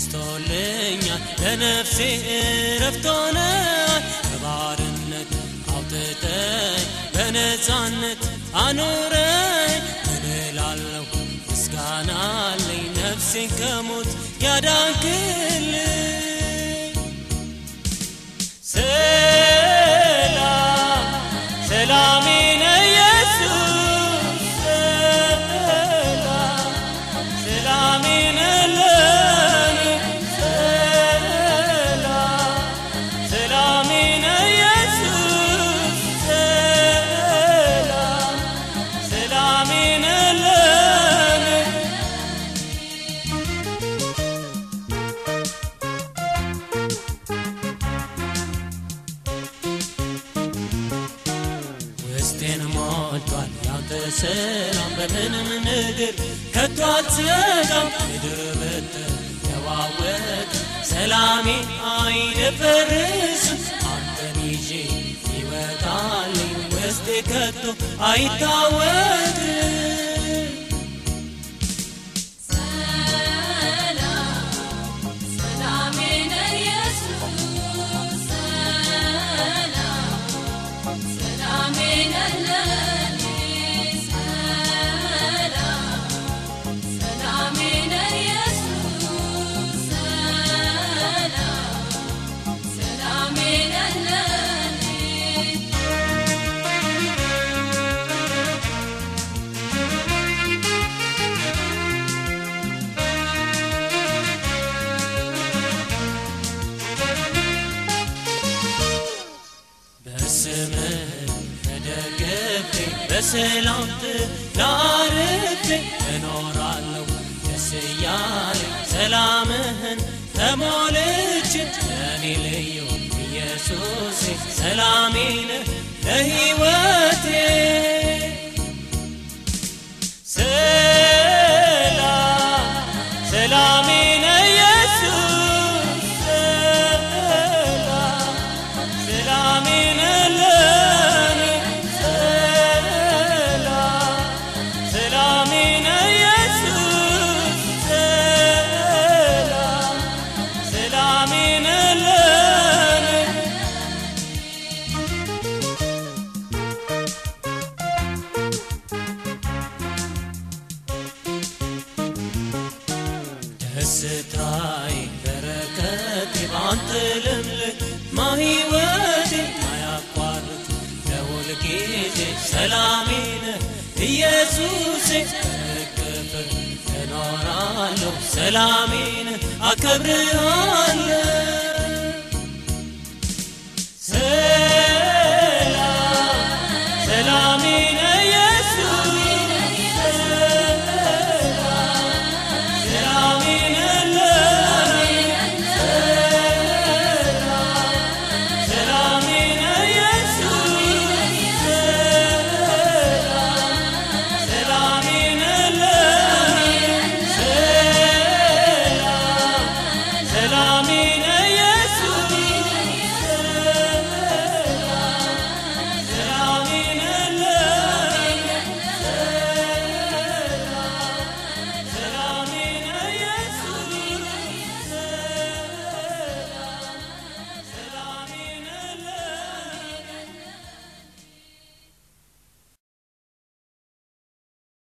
ገዝቶልኛል ለነፍሴ እረፍት ሆነሃል ከባርነት አውጥተኝ በነፃነት አኑረኝ ምን እላለሁ ምስጋና አለኝ ነፍሴን ከሞት ያዳንክልኝ ሰላም ሰላሜ ነህ ኢየሱስ ሰላም ሰላሜ ነህ ለኔ ሰላም ሰላሜ ነህ ኢየሱስ ሰላም ሰላሜ ነህ ለኔ ውስጤን ሞልቷል ያንተ ሰላም በምንም ነገር ከቶ አትዘጋም ምድር ብትነዋወጥ ሰላሜ አይደፈርስም አንተን ይዤ ይወጣልኝ ውስጤ ከቶ አይታወቅም ሰላሜ ነህ ኢየሱስ ሰላም ሰላሜ ነህ ለኔ ሰላም ሰላሜ ነህ ኢየሱስ ሰላም ሰላሜ ነህ ለኔ በስምህ ተደግፌ በሰላም ላርፌ እኖራለሁ ደስ እያለኝ ሰላምህን ተሞልቼ ለእኔ ልዩ ኢየሱሴ ሰላሜ ነህ ለሕይወቴ ሰላም ሰላሜ ነህ ኢየሱስ ሰላም ሰላሜ ነህ ለኔ ሰላም ሰላሜ ነህ ኢየሱስ ሰላም ሰላሜ ነህ ለኔ ደስታዬ በረከቴ በአንተ ልምልህ ማህይወቴ ማያቋርጥ ለሁል ጊዜ ሰላሜ ነህ ኢየሱሴ በእቅፍህ እኖራለሁ ሰላሜ ነህ አከብርሃለሁ